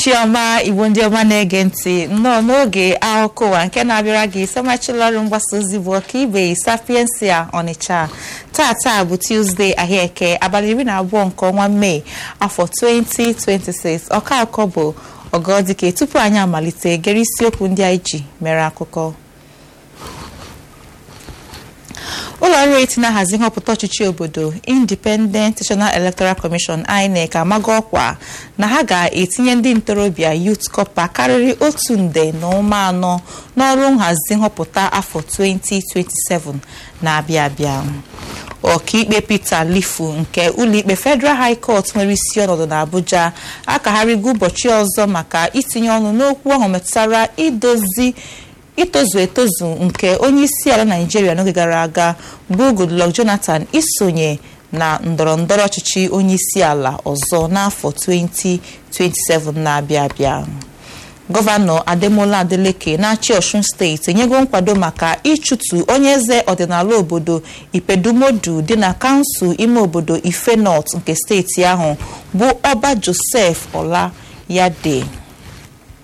uhuruchi ọma igbo ndị ọma na-ege ntị nnọọ n'oge akụkọ ụwa nke na-abịara gị sọmachila ọrụ mgbasa ozi bụ ọkaibe sapiensia ọnịcha tata bụ tuzdee ahịaeke abalị iri na abụọ nke ọnwa mee afọ 2026 ọka akụkọ bụ ọgọdike tupu anyị amalite gere isiokwu ndị anyị ji mere akụkọ ụlọ ọrụ eti na-ahazi nhọpụta ọchịchị obodo independent national electoral commission inec amago ọkwa na ha ga-etinye ndị ntorobịa youth corps karịrị otu nde na ụma anọ n'ọrụ nhazi nhọpụta afọ 2027 na-abịa abịa ọkaikpe peter lifu nke ụlọikpe federal high court nwere isi ọnọdụ n'abuja akagharịgo ụbọchị ọzọ maka itinye ọnụ n'okwu ahụ metụtara idozi itozu etozu nke onye isi ala naijiria n'oge gara aga bụ goodluck jonathan isonye na ndọrọ ndọrọ ọchịchị onye isi ala ọzọ n'afọ 2027 na-abịa abịa gọvanọ ademola adeleke na-achị ọshun steeti enyego nkwado maka ịchụtụ onye eze ọdịnala obodo ipedumodu dị na kansụl ime obodo ife north nke steeti ahụ bụ ọba josef ọla yade